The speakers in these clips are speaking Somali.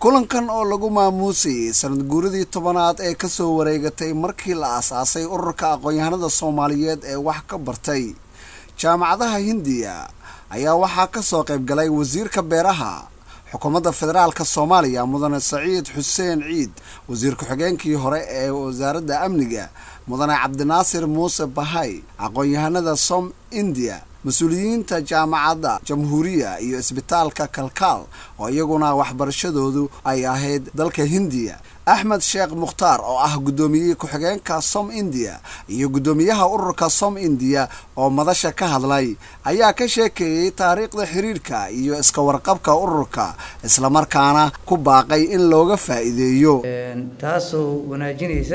kulankan oo lagu maamuusayay sanad guuradii tobanaad ee kasoo wareegatay markii la aasaasay ururka aqoon-yahanada soomaaliyeed ee wax ka bartay jaamacadaha hindiya ayaa waxaa kasoo qayb galay wasiirka beeraha xukuumadda federaalka soomaaliya mudane saciid xuseen ciid wasiir ku-xigeenkii hore ee wasaaradda amniga mudane cabdinaasir muuse bahay aqoon-yahanada som indiya mas-uuliyiinta jaamacadda jamhuuriya iyo isbitaalka kalkaal oo iyaguna waxbarashadoodu ay ahayd dalka hindiya axmed sheekh mukhtaar oo ah guddoomiyihii ku-xigeenka som indiya iyo guddoomiyaha ururka som indiya oo madasha ka hadlay ayaa ka sheekeeyey taariikhda xiriirka iyo iska warqabka ururka islamarkaana ku baaqay in looga faa'iideeyo taasoo wanaajinaysa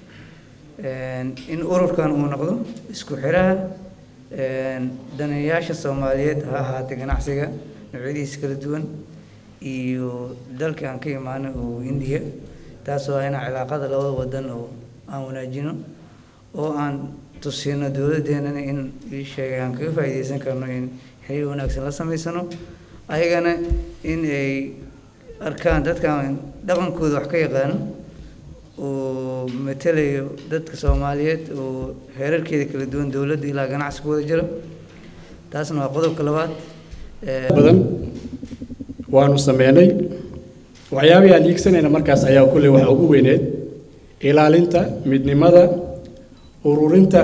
in ururkan uu noqdo isku xiraha daneeyaasha soomaaliyeed ha ahaatay ganacsiga noocyadiisa kala duwan iyo dalka aan ka imaano oo hindiya taasoo ah inaan cilaaqada labada wadan oo aan wanaajino oo aan tusino dowladeenana in sheegay aan kaga faa'iideysan karno in xiriir wanaagsan la samaysano ayagana in ay arkaan dadkaan dhaqankooda wax ka yaqaano oo matalayo dadka soomaaliyeed oo heerarkeeda kala duwan dowladda ilaa ganacsi ku wada jiro taasna waa qodobka labaad badan waanu sameynay waxyaabihii aan iigsanayna markaas ayaa kulley waxa ugu weyneed ilaalinta midnimada ururinta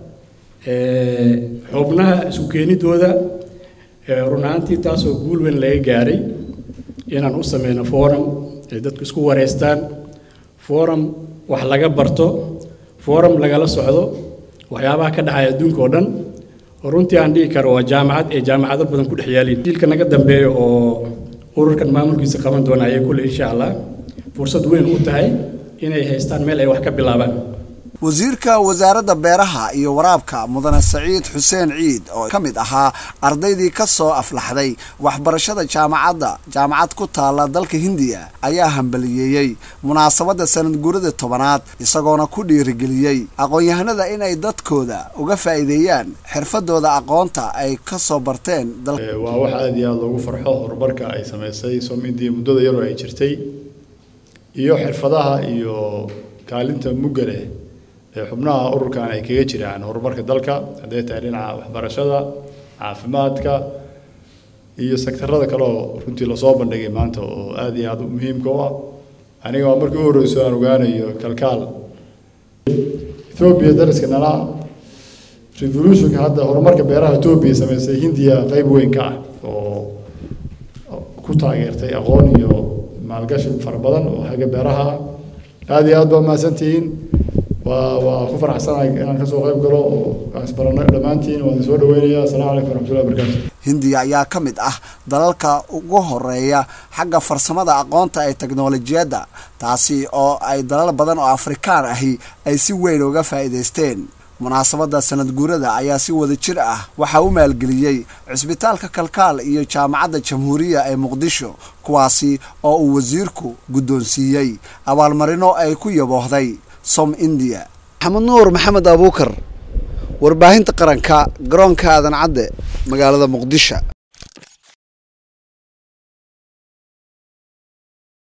xubnaha isu keenidooda run ahaantii taasoo guul weyn laga gaaray inaan u sameyno forum ay dadku isku wareystaan forum wax laga barto forum lagala socdo waxyaabaha ka dhacaya adduunka oo dhan runtii aan dhihi karo waa jaamacad ee jaamacado badan ku dhex yaaliin jiilka naga dambeeya oo ururkan maamulkiisa qaban doona ayay kulle insha allah fursad weyn u tahay inay haystaan meel ay wax ka bilaabaan wasiirka wasaaradda beeraha iyo waraabka mudane saciid xuseen ciid oo ka mid ahaa ardaydii ka soo aflaxday waxbarashada jaamacadda jaamacad ku taala dalka hindiya ayaa hambaliyeeyey munaasabadda sanad guurada tobanaad isagoona ku dhiirigeliyey aqoon-yahanada inay dadkooda uga faa'iideeyaan xirfadooda aqoonta ay ka soo barteen waa wax aada iyo aada loogu farxo horumarka ay samaysay som indiya muddada yaroo ay jirtay iyo xirfadaha iyo kaalinta mugga leh ee xubnaha ururkan ay kaga jiraan horumarka dalka hadday tahay dhinaca waxbarashada caafimaadka iyo sektarada kale oo runtii lasoo bandhigay maanta oo aada iyo aada muhiimka u ah aniga waa markii u horreyso aan ogaanayo kalkaal ethoobiya dariska nala revolutionka hadda horumarka beeraha etoobiya samaysay hindiya qeyb weyn ka ah oo ku taageertay aqoon iyo maalgashi fara badan oo xagga beeraha aada iyo aad baa mahadsantihiin waa waa ku faraxsanahay inaan kasoo qayb galo oo isbarano dhammaantiin waan soo dhaweynaya assalamu calaykum waraxmatullahi wabarakatu hindiya ayaa ka mid ah dalalka ugu horeeya xagga farsamada aqoonta ee teknolojiyadda taasi oo ay dalal badan oo afrikaan ahi ay si weyn uga faa'iidaysteen munaasabadda sanad guurada ayaa si wada jir ah waxaa u maalgeliyey cisbitaalka kalkaal iyo jaamacadda jamhuuriya ee muqdisho kuwaasi oo uu wasiirku guddoonsiiyey abaalmarino ay ku yaboohday som indiya maxamed nuur maxamed abuukar warbaahinta qaranka garoonka aadan cadde magaalada muqdisho